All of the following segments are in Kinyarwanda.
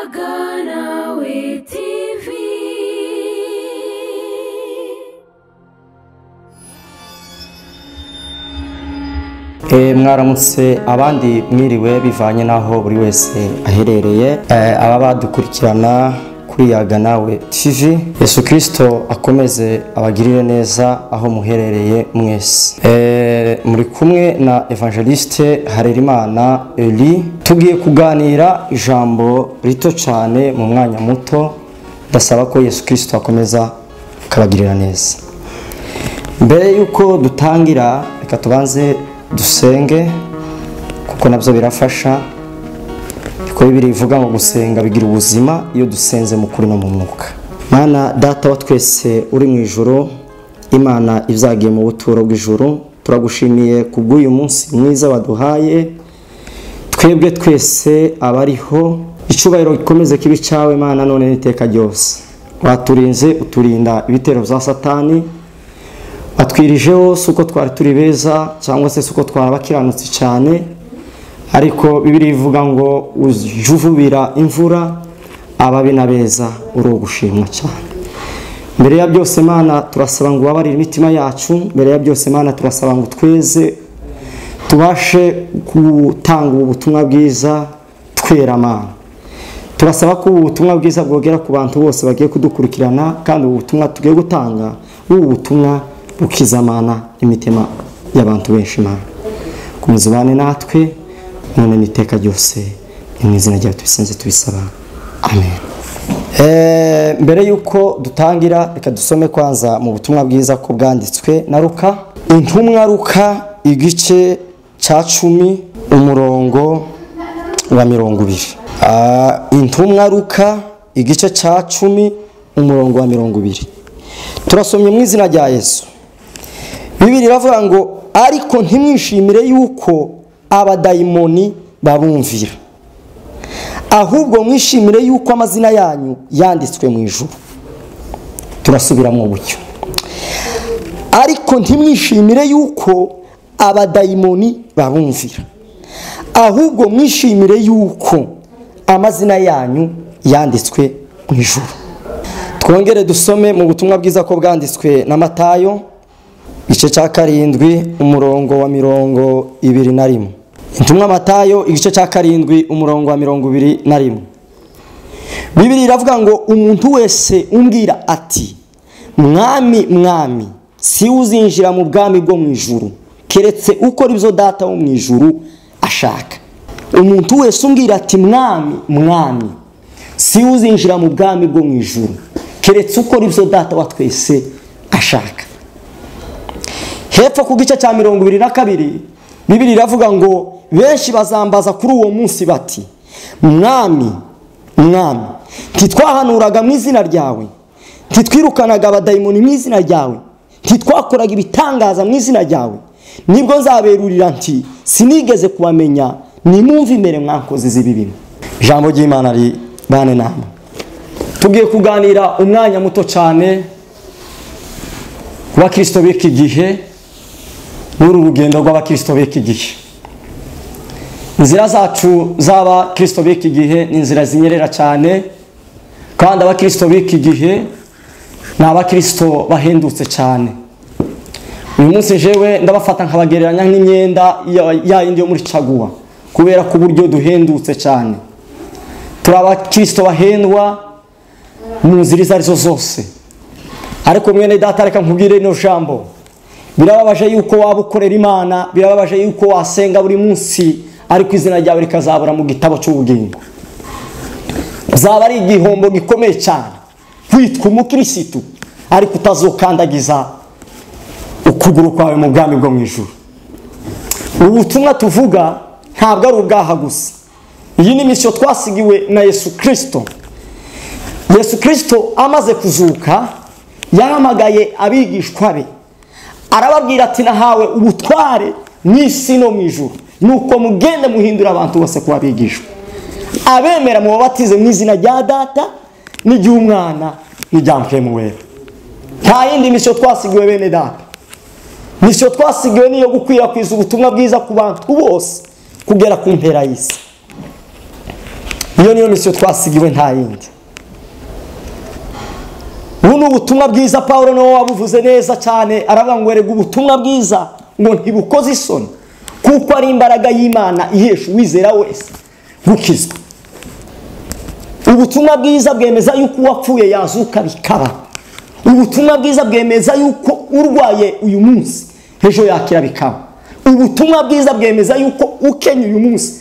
Aganawe TV Eh, mwaramutse abandi mwiriwe bivanye n'aho buri wese aherereye Eh, aba badukurikirana kuri yaga nawe tv yesu kirisito akomeze abagirire neza aho muherereye mwese Eh, muri kumwe na evangeliste harerimana eli tugiye kuganira ijambo rito cyane mu mwanya muto ndasaba ko yesu kirisito akomeza akabagirira neza mbere y'uko dutangira reka tubanze dusenge kuko nabyo birafasha kuko bibiri bivuga ngo gusenga bigira ubuzima iyo dusenze mu kuri no mu mwuka mana data wa twese uri mu ijoro imana ibyagiye mu buturo bw'ijoro turagushimiye kubw'uyu munsi mwiza waduhaye twebwe twese abariho icyubahiro gikomeze kibi cyawe mana none n'iteka ryose waturinze uturinda ibitero bya satani watwirijeho si uko twari turi beza cyangwa se si uko twari abakiranutse cyane ariko bibiri ivuga ngo ujuvubira imvura ababi na beza uri ugushimwa cyane mbere ya byose mana turasaba ngo ubabarire imitima yacu mbere ya byose mana turasaba ngo tweze tubashe gutanga ubu butumwa bwiza twera mana turasaba ko ubu butumwa bwiza bwogera ku bantu bose bagiye kudukurikirana kandi ubu butumwa tugiye gutanga ubu butumwa bukizamana imitima y'abantu benshi mana kumuzibane natwe none n'iteka ryose ni mu izina rya tubisenze tubisaba amen Eh, mbere y'uko dutangira reka dusome kwanza mu butumwa bwiza ko bwanditswe na ruka intumwa ruka igice cya cumi umurongo wa mirongo ibiri Ah, intumwa ruka igice cya cumi umurongo wa mirongo ibiri turasomye mu izina rya yesu bibiri iravuga ngo ariko ntimwishimire yuko abadayimoni babumvira ahubwo mwishimire yuko amazina yanyu yanditswe mu ijuru turasubiramo uburyo ariko ntimwishimire yuko abadayimoni babumvira ahubwo mwishimire yuko amazina yanyu yanditswe mu ijuru twongere dusome mu butumwa bwiza ko bwanditswe na matayo igice cya karindwi umurongo wa mirongo ibiri na rimwe intumwa matayo igice cya karindwi umurongo wa mirongo ibiri na rimwe bibiri iravuga ngo umuntu wese umbwira ati mwami mwami si uzinjira mu bwami bwo mu ijuru keretse ukora ibyo data wo mu ijuru ashaka umuntu wese umbwira ati mwami mwami si uzinjira mu bwami bwo mu ijuru keretse ukora ibyo data wa twese ashaka hepfo ku gice cya mirongo ibiri na kabiri bibiri iravuga ngo benshi bazambaza kuri uwo munsi bati mwami mwami ntitwahanuraga mu izina ryawe ntitwirukanaga abadayimoni mu izina ryawe ntitwakoraga ibitangaza mu izina ryawe nibwo nzaberurira nti sinigeze kubamenya nimumve imbere mwakoze z'ibibino ijambo ry'imana ribane nama tugiye kuganira umwanya muto cyane ku bakirisito b'iki gihe n'uru rugendo rw'abakirisito b'iki gihe inzira zacu z'abakirisito b'iki gihe ni inzira zinyerera cyane kandi abakirisito b'iki gihe ni abakirisito bahendutse cyane uyu munsi jewe ndabafata nkabagereranya nk'imyenda ya- ya yindi yo muri caguwa kubera ko uburyo duhendutse cyane turi abakirisito bahendwa mu nzira izo arizo zose ariko mwene data reka nkubwire ino jambo birababaje yuko waba ukorera imana birababaje yuko wasenga buri munsi ariko izina ryawe rikazabura mu gitabo cy'ubugingo zaba ari igihombo gikomeye cyane witwa umukirisitu ariko utazokandagiza ukuguru kwawe mu bwami bwo mu ijuru ubu butumwa tuvuga ntabwo ari ubwaha gusa iyi ni misiyo twasigiwe na yesu kirisito yesu kirisito amaze kuzuka yahamagaye abigishwa be arababwira ati nahawe ubutware mu isi no mu ijuru nuko mugende muhindura abantu bose kuba abigishwa abemera mubabatize mu izina rya data n'iry'umwana n'irya mpemu wera nta yindi misiyo twasigiwe bene data misiyo twasigiwe niyo gukwirakwiza ubutumwa bwiza ku bantu bose kugera ku mpera y'isi iyo niyo misiyo twasigiwe nta yindi ubu ni ubutumwa bwiza paul niwe wabuvuze neza cyane aravuga ngo werega ubutumwa bwiza ngo ntibukoze isoni kuko ari imbaraga y'imana ihesha uwizera wese gukizwa ubutumwa bwiza bwemeza yuko uwapfuye yazuka bikaba ubutumwa bwiza bwemeza yuko urwaye uyu munsi ejo yakira bikaba ubutumwa bwiza bwemeza yuko ukenya uyu munsi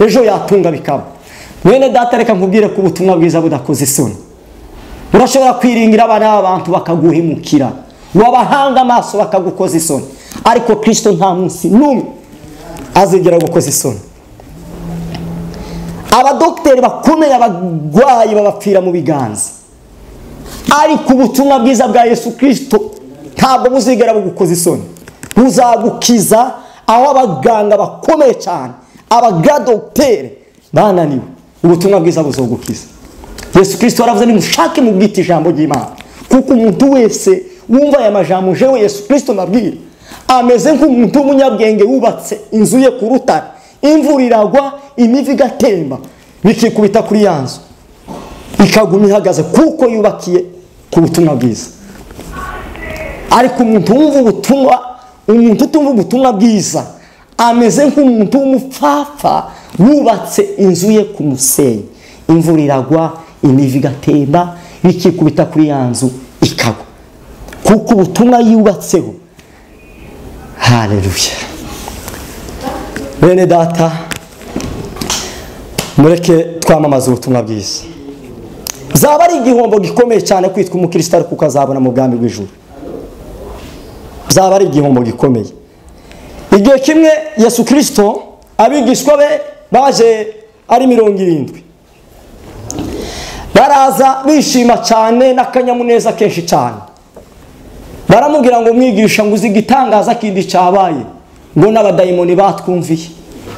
ejo yatunga bikaba mwene data reka nkubwire ko ubutumwa bwiza budakoze isoni urashobora kwiringira abana b'abantu bakaguhemukira wabahanga amaso bakagukoza isoni ariko kirisito nta munsi n'umwe azigera gukoza isoni abadogiteri bakomeye abarwayi babapfira mu biganza ariko ubutumwa bwiza bwa yesu kirisito ntabwo buzigera bugukoza isoni buzagukiza aho abaganga bakomeye cyane abagadogiteri bananiwe ubutumwa bwiza buzogukiza yesu kirisito waravuze nimushake mubwite ijambo ry'imana kuko umuntu wese wumva aya majambo jewe yesu kirisito nabwira ameze nk'umuntu w'umunyabwenge wubatse inzu ye ku rutare imvura iragwa imivu igatemba bikikubita kuri ya nzu ikaguma ihagaze kuko yubakiye ku butumwa bwiza ariko umuntu wumva ubutumwa umuntu utumva ubutumwa bwiza ameze nk'umuntu w'umupfapfa wubatse inzu ye ku musenyi imvura iragwa imivu igatemba bikikubita kuri ya nzu ikagwa kuko ubutumwa yubatseho hareruye bene data mureke twamamaze ubutumwa bwiza zaba ari igihombo gikomeye cyane kwitwa umukirisitu ariko ukazabona mu bwami bw'ijuru zaba ari igihombo gikomeye igihe kimwe yesu kirisito abigishwa be baje ari mirongo irindwi baraza bishima cyane n'akanyamuneza kenshi cyane baramubwira ngo mwigisha ngo uzi igitangaza kindi cyabaye ngo n'abadayimoni batwumviye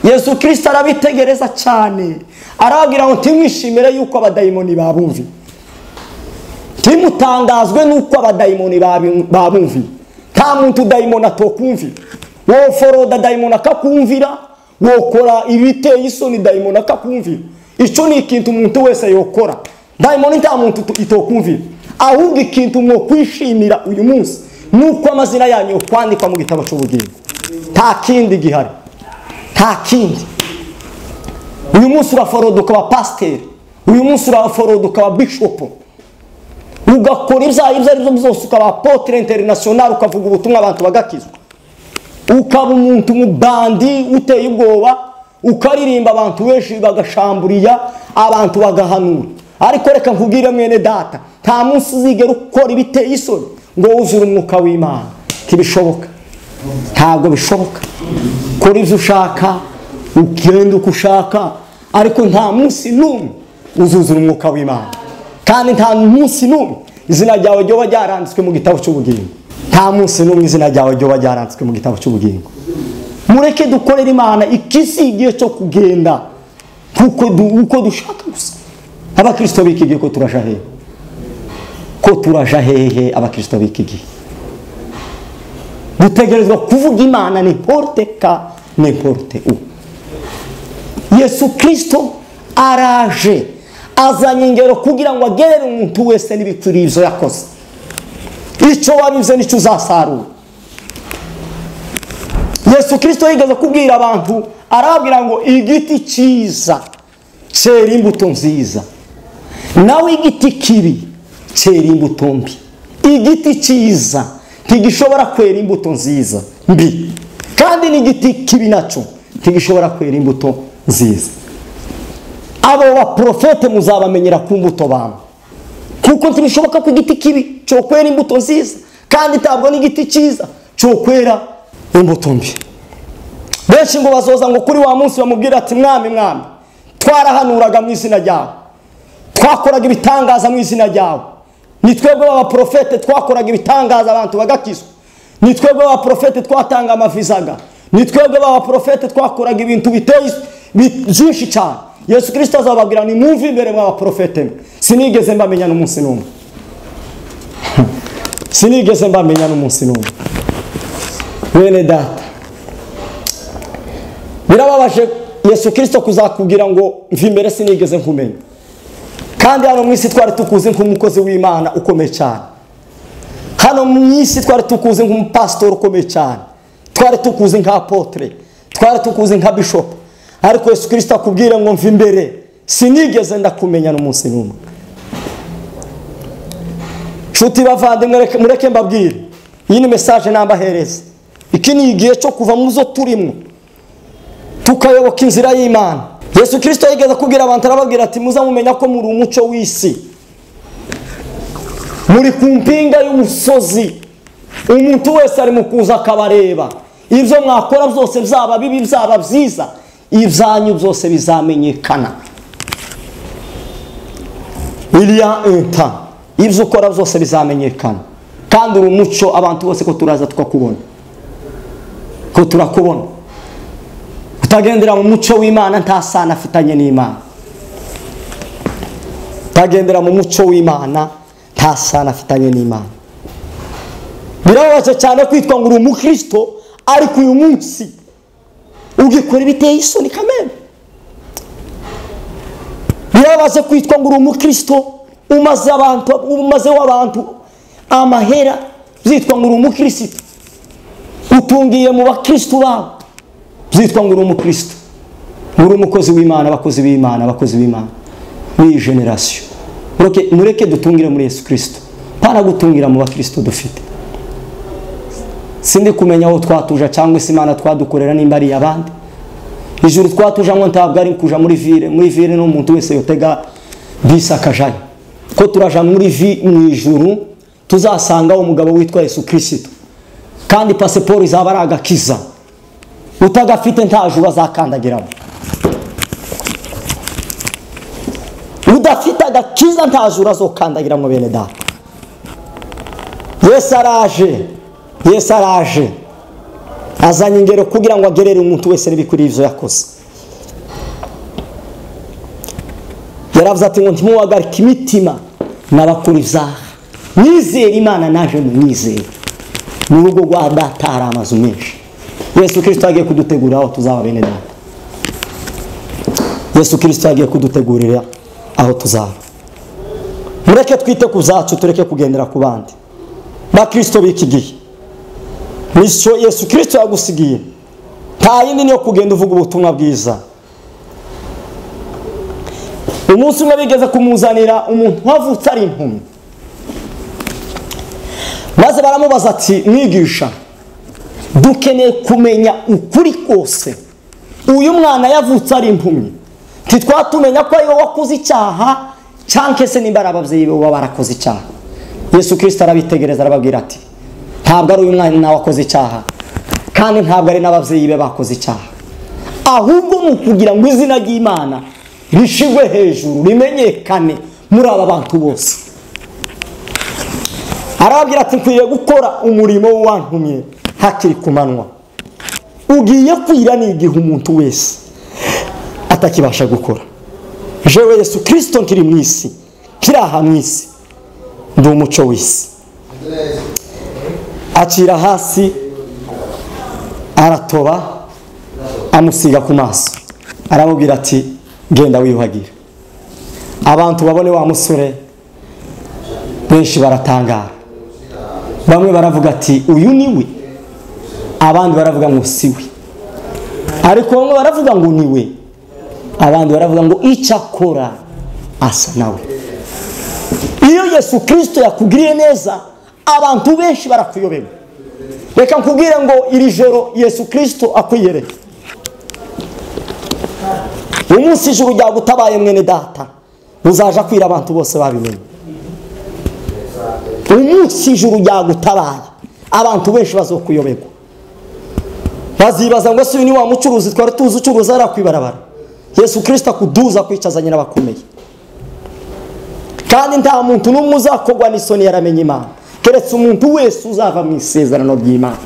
yesu kirisita arabitegereza cyane arababwira ngo ntimwishimire yuko abadayimoni babumviye ntimutangazwe n'uko abadayimoni babumviye nta muntu dayimoni atokumvira woforoda dayimoni akakumvira wokora ibiteye isoni dayimoni akakumvira icyo ni ikintu umuntu wese yokora dayimoni nta muntu itokumvira ahubwo ikintu mwokwishimira uyu munsi ni uko amazina yanyu yokwandikwa mu gitabo cy'ubugingo nta kindi gihari nta kindi uyu munsi uraforoda ukaba pasiteri uyu munsi uraforoda ukaba bishopu ugakora ibyaha ibyo ari byo byose ukaba potire interinasiyonari ukavuga ubutumwa abantu bagakizwa ukaba umuntu umubandi uteye ubwoba ukaririmba abantu benshi bagashamburiya abantu bagahanura ariko reka nkubwire mwene data nta munsi uzigera ukora ibiteye isoni ngo wuzure umwuka w'imana ntibishoboka ntabwo bishoboka kora ibyo ushaka ugenda uko ushaka ariko nta munsi n'umwe uzuzura umwuka w'imana kandi nta munsi n'umwe izina ryawe ryoba ryaranditswe mu gitabo cy'ubugingo nta munsi n'umwe izina ryawe ryoba ryaranditswe mu gitabo cy'ubugingo mureke dukorera imana ikisi igihe cyo kugenda uko dushaka gusa abakirisito b'iki gihe ko turaja hehe ko turaja hehe abakirisito b'iki gihe dutegerezwa kuvuga imana ni porute ka ni porute u yesu kirisito araje azanye ingero kugira ngo agerere umuntu wese n'ibikwirizo yakoze icyo wabize nicyo uzasarura yesu kirisito yigeze kubwira abantu arababwira ngo igiti cyiza cyera imbuto nziza nawe igiti kibi cyera imbuto mbi igiti cyiza ntigishobora kwera imbuto nziza mbi kandi n'igiti kibi nacyo ntigishobora kwera imbuto nziza abo baporofete muzabamenyera ku mbuto bamwe kuko ntibishoboka ko igiti kibi cyo kwera imbuto nziza kandi ntabwo n'igiti cyiza cyo kwera imbuto mbi benshi ngo bazoza ngo kuri wa munsi bamubwira ati mwami mwami twarahanuraga mu izina ryawe twakoraga ibitangaza mu izina ryawe ni twebwe b'abaporofete twakoraga ibitangaza abantu bagakizwa ni twebwe b'abaporofete twatanga amavizaga ni twebwe b'abaporofete twakoraga ibintu biteye byinshi cyane yesu kirisita azababwira ni mwumve imbere mw'abaporofete mwe sinigeze mbamenya n'umunsi n'umwe sinigeze mbamenya n'umunsi n'umwe bene data birababaje yesu kirisito kuzakubwira ngo mvi imbere sinigeze nkumenya kandi hano mu isi twari tukuzi nk'umukozi w'imana ukomeye cyane hano mu isi twari tukuzi nk'umupasitori ukomeye cyane twari tukuzi nka apotere twari tukuzi nka bishopu ariko yesu kirisito akubwira ngo mva imbere sinigeze ndakumenya n'umunsi n'umwe nshuti bavandimwe mureke mbabwire iyi ni mesaje nambahereza iki ni igihe cyo kuva mu zo turimo tukayoboka inzira y'imana yesu kirisito yigeze kubwira abantu arababwira ati muzamumenya ko muri umucyo w'isi muri ku mpinga y'umusozi umuntu wese ari mu kuza akabareba ibyo mwakora byose byaba bibi byaba byiza ibyanyu byose bizamenyekana iriya inta ibyo ukora byose bizamenyekana kandi uri umuco abantu bose ko turaza tukakubona ko turakubona utagendera mu muco w'imana nta sano afitanye n'imana utagendera mu muco w'imana nta sano afitanye n'imana birababaje cyane kwitwa ngo uri umukristo ariko uyu munsi ugikora ibiteye isoni kamere birababaje kwitwa ngo uri umukristo umaze abantu umazeho abantu amahera byitwa ngo uri umukristo utungiye mu bakristo bawe byitwa ngo uri umukristo uri umukozi w'imana abakozi b'imana abakozi b'imana n'iyi generasiyo mureke dutungire muri yesu kirisito ntara gutungira mu bakristo dufite sindi kumenya aho twatuja cyangwa se imana twadukorera nimba ari abandi ijuru twatujamo ntabwo ari kuja muri vire muri vire ni umuntu wese yotega bisi akajayo ko turaja muri vi mu ijuru tuzasangaho umugabo witwa yesu kirisito kandi pasiporo izaba ari agakiza utagafite nta juru azakandagiramo udafite agakiza nta juru azokandagiramo bene data yesu araje yesu araje azanye ingero kugira ngo agerere umuntu wese n'ibikwiriye ibyo yakoze yaravuze ati ngo ntimuhagarike imitima n'abakuru ibyaha mwizere imana naje mu mwizere mu rugo rwa data hari amazu menshi yesu kirisito yagiye kudutegurira aho tuzaba bene data yesu kirisito yagiye kudutegurira aho tuzaba mureke twite ku byacu tureke kugendera ku bandi bakirisito b'iki gihe bityo yesu kirisito yagusigiye nta yindi niyo kugenda uvuga ubutumwa bwiza umunsi umwe bigeze kumuzanira umuntu wavutse ari impumyi maze baramubaza ati mwigisha dukeneye kumenya ukuri kose uyu mwana yavutse ari impumyi ntitwatumenya ko ari wowe wakoze icyaha cyangwa se nimba ari ababyeyi be baba barakoze icyaha yesu kirisito arabitegereza arababwira ati ntabwo ari uyu mwana wakoze icyaha kandi ntabwo ari n'ababyeyi be bakoze icyaha ahubwo ni ukugira ngo izina ry'imana rishyirwe hejuru rimenyekane muri aba bantu bose arababwira ati nkwiye gukora umurimo w'uwantumye hakiri ku manywa ugiye kwira n'igihe umuntu wese atakibasha gukora jewe yesu kirisito nkiri mu isi kiri aha mu isi ni umuco w'isi acira hasi aratoba amusiga ku maso aramubwira ati genda wiyuhagira abantu babone wa musore benshi baratangara bamwe baravuga ati uyu ni we abandi baravuga ngo si we ariko bamwe baravuga ngo ni we abandi baravuga ngo icyo akora asa nawe iyo yesu kirisito yakugiriye neza abantu benshi barakuyobewe reka nkubwire ngo iri joro yesu kirisito akwiyereye umunsi ijuru ryagutabaye mwene data uzaja kwira abantu bose babimenye umunsi ijuru ryagutabaye abantu benshi bazokuyoberwa bazibaza ngo si uyu ni wa mucuruzi twari tuzi ucuruza hariya ku ibarabara yesu kirisito akuduza kwicazanye n'abakomeye kandi nta muntu n'umwe uzakogwa n'isoni yaramenya imana keretse umuntu wese uzava mu isezerano ry'imana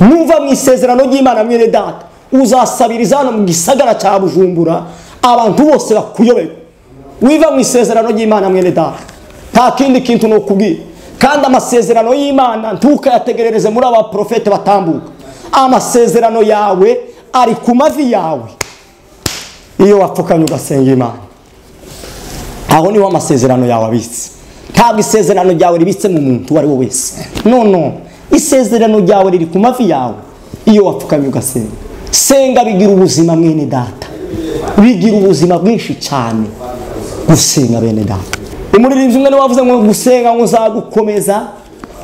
nuva mu isezerano ry'imana mwene data uzasabiriza hano mu gisagara cya bujumbura abantu bose bakuyoberwa wiva mu isezerano ry'imana mwene data nta kindi kintu ni ukubwira kandi amasezerano y'imana ntukayategerereze muri aba porofete batambuka amasezerano yawe ari ku mavi yawe iyo wapfukamye ugasenga imana aho niho amasezerano yawe abitse ntabwo isezerano ryawe ribitse mu muntu uwo ari we wese none isezerano ryawe riri ku mavi yawe iyo wapfukamye ugasenga senga bigira ubuzima mwene data bigira ubuzima bwinshi cyane gusenga bene data umuririmbyi umwe niwe wavuze ngo gusenga ngo uzagukomeza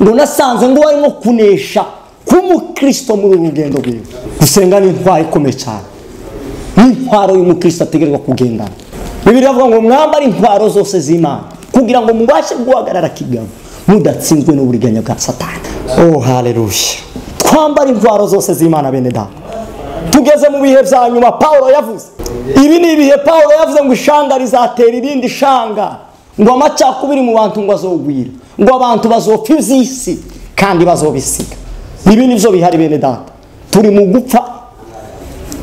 ngo nasanze ngo warimo kunesha kuba umukristo muri uru rugendo rwiwe gusenga ni intwaro ikomeye cyane n'intwaro y'umukristo ategerwa kugendana bibiri avuga ngo mwambare intwaro zose z'imana kugira ngo mubashe guhagarara kigabo mudatsinzwe n'uburiganya bwa satani oh haleluya twambare intwaro zose z'imana bene data tugeze mu bihe bya nyuma paul yavuze ibi ni ibihe paul yavuze ngo ishanga rizatera irindi shanga ngo amacakubiri mu bantu ngo azogwira ngo abantu bazopfa iby'isi kandi bazobisiga ibi ni byo bihari bene data turi mu gupfa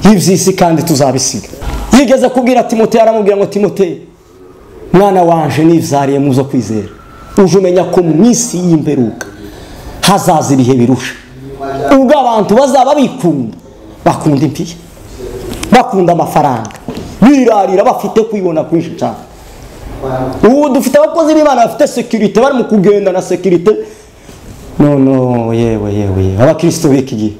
iby'isi kandi tuzabisiga yigeze kubwira timoteo aramubwira ngo timoteo mwana wanje nibyariye mu zo kwizera uje umenya ko mu minsi y'imperuka hazaza ibihe birusha ubwo abantu bazaba bikunda bakunda impiya bakunda amafaranga birarira bafite kwibona kwinshi cyane ubu dufite abakozi b'imana bafite sekirite barimo kugenda na sekirite none yewe yewe yewe abakristo b'iki gihe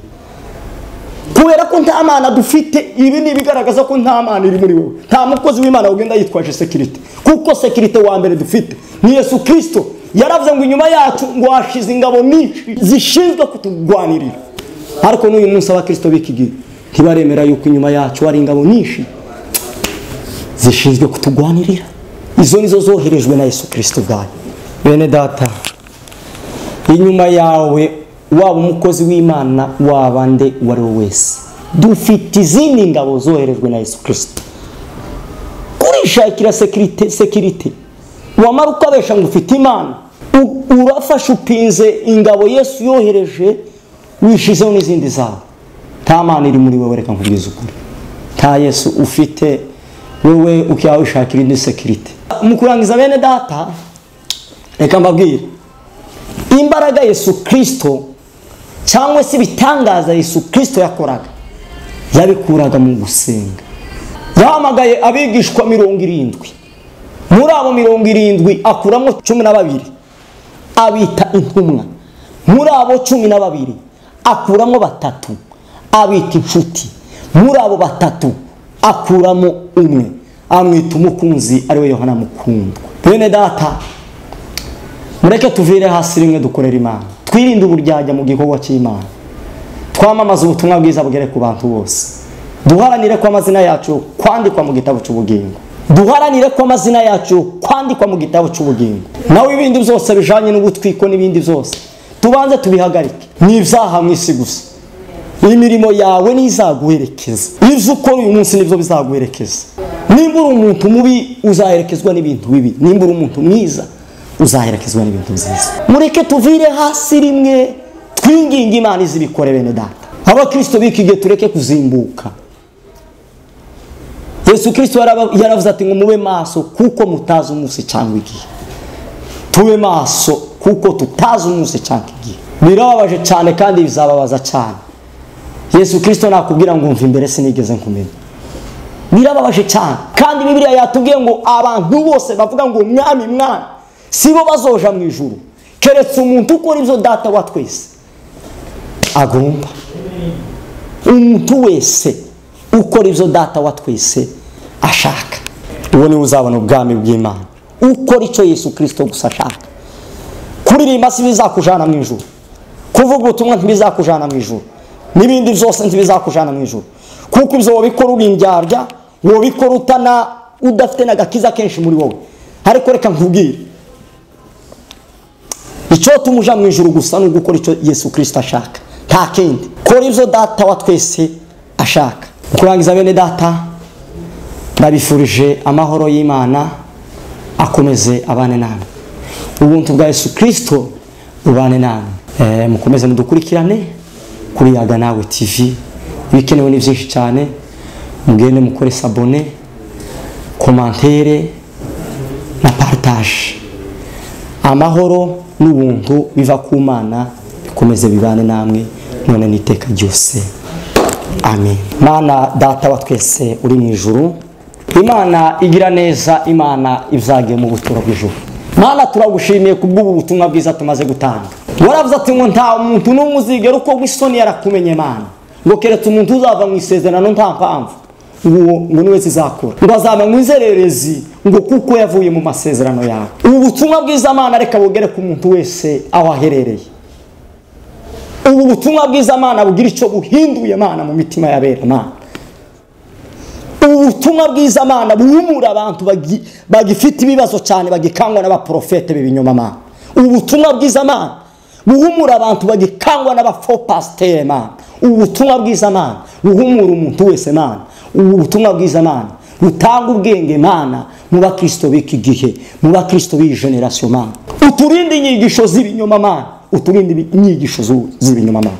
kubera ko nta mana dufite ibi ni ibigaragaza ko nta mana iri muri wowe nta mukozi w'imana ugenda yitwaje sekirite kuko sekirite wa mbere dufite ni yesu kirisito yaravuze ngo inyuma yacu ngo hashize ingabo nyinshi zishinzwe kuturwanirira ariko n'uyu munsi abakristo b'iki gihe ntibaremera yuko inyuma yacu hari ingabo nyinshi zishinzwe kuturwanirira izo nizo zoherejwe na yesu kirisito ubwayo bene data inyuma yawe waba umukozi w'imana waba nde uwo ari we wese dufite izindi ngabo zoherejwe na yesu kirisito kurishakira sekirite sekirite wamara ukabesha ngo ufite imana u- urafashe upinze ingabo yesu yohereje wishizeho n'izindi zawe nta mana iri muri wowe reka nkubwize ukuri nta yesu ufite wowe ukaba wishakira indi sekirite mu kurangiza bene data reka mbabwire imbaraga yesu kirisito cyangwa se ibitangaza yesu kirisito yakoraga yabikuraga mu gusenga yahamagaye abigishwa mirongo irindwi muri abo mirongo irindwi akuramo cumi na babiri abita intumwa muri abo cumi na babiri akuramo batatu abita inshuti muri abo batatu akuramo umwe amwita umukunzi ariwe yohana mukundwa bene data mureke tuvire hasi rimwe dukorera imana twirinde uburyarya mu gikorwa cy'imana twamamaze ubutumwa bwiza bugere ku bantu bose duharanire ko amazina yacu kwandikwa mu gitabo cy'ubugingo duharanire ko amazina yacu kwandikwa mu gitabo cy'ubugingo nawe ibindi byose bijanye n'ubutwiko n'ibindi byose tubanze tubihagarike ni ibyaha mu isi gusa imirimo yawe n'izaguherekeza ibyo ukora uyu munsi nibyo bizaguherekeza nimba uri umuntu mubi uzaherekezwa n'ibintu bibi nimba uri umuntu mwiza uzaherekezwa n'ibintu byiza mureke tuvire hasi rimwe twinginge imana izibikore bene data abakristo b'iki gihe tureke kuzimbuka yesu kirisito yaraba- yaravuze ati ngo mube maso kuko mutazi umunsi cyangwa igihe tube maso kuko tutazi umunsi cyangwa igihe birababaje cyane kandi bizababaza cyane yesu kirisito nakubwira ngo umva imbere sinigeze nkumenya birababaje cyane kandi bibiliya yatubwiye ngo abantu bose bavuga ngo mwami mwami sibo bazoja mu ijuru keretse umuntu ukora ibyo data wa twese agomba umuntu wese ukora ibyo data wa twese ashaka uwo niwe uzabona ubwami bw'imana ukora icyo yesu kirisito gusa ashaka kuririmba si bizakujana mu ijuru kuvuga ubutumwa ntibizakujana mu ijuru n'ibindi byose ntibizakujana mu ijuru kuko ibyo wabikora uri indyarya wabikora utana udafite n'agakiza kenshi muri wowe ariko reka nkubwire icyo tumuja mu ijuru gusa ni ugukora icyo yesu kirisito ashaka nta kindi kora ibyo data wa twese ashaka Mu kurangiza bene data ndabifurije amahoro y'imana akomeze abane namwe ubuntu bwa yesu kirisito bubane namwe Eh, mukomeze mudukurikirane kuri yaga nawe tv ibikenewe ni byinshi cyane mugende mukore sabone komantere na partage amahoro n'ubuntu biva ku mana bikomeze bibane namwe none n'iteka ryose amen mana data wa twese uri mu ijuru imana igira neza imana ibyagiye mu buturo bw'ijuru mana turagushimiye ku bw'ubu butumwa bwiza tumaze gutanga waravuze ati ngo nta muntu n'umwe uzigera uko w'isoni yarakumenye mana ngo keretse umuntu uzava mu isezerano nta mpamvu ngo ngo niwe zizakora ngo azaba mu inzererezi ngo kuko yavuye mu masezerano yawe ubu butumwa bwiza mana reka bugere ku muntu wese aho aherereye ubu butumwa bwiza mana bugira icyo buhinduye mana mu mitima y'abera mana ubu butumwa bwiza amana buhumura abantu bagi- bagifite ibibazo cyane bagikangwa n'abaporofete b'ibinyoma amana ubu butumwa bwiza amana buhumura abantu bagikangwa n'abafopasiteri amana ubu butumwa bwiza amana buhumura umuntu wese amana ubu butumwa bwiza amana butanga ubwenge mana mu bakristo b'iki gihe mu bakristo b'iyi generasiyo mana uturinde inyigisho z'ibinyoma amana uturinde inyigisho zu- z'ibinyoma amana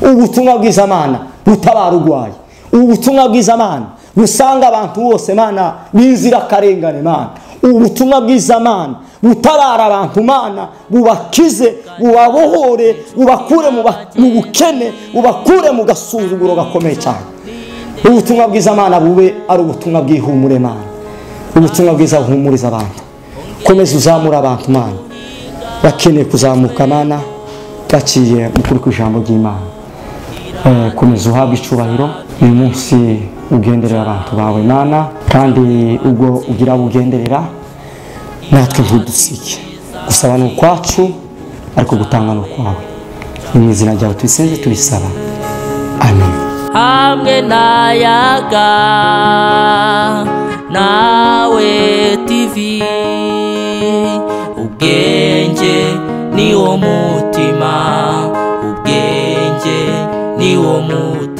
ubu butumwa bwiza mana butabara urwaye ubu butumwa bwiza mana busanga abantu bose mana b'inzirakarengane mana ubu butumwa bwiza mana butabara abantu mana bubakize bubabohore bubakure mu ba- mu bukene bubakure mu gasuzuguro gakomeye cyane ubutumwa bwiza mana bube ari ubutumwa bw'ihumure mana ubutumwa bwiza buhumuriza abantu komeza uzamura abantu mana bakeneye kuzamuka mana baciye mu kuri kw'ijambo ry'imana Eh, komeza uhabwe icyubahiro uyu munsi ugenderera abantu bawe mana kandi ubwo ugira abo ugenderera natwe ntidusike gusaba ni ukwacu ariko gutanga ni ukwawe ni mu izina ryawe tubisenze tubisaba amen hamwe n'ayaga nawe tivi ubwenge ni wo mutima ubwenge ni wo mutima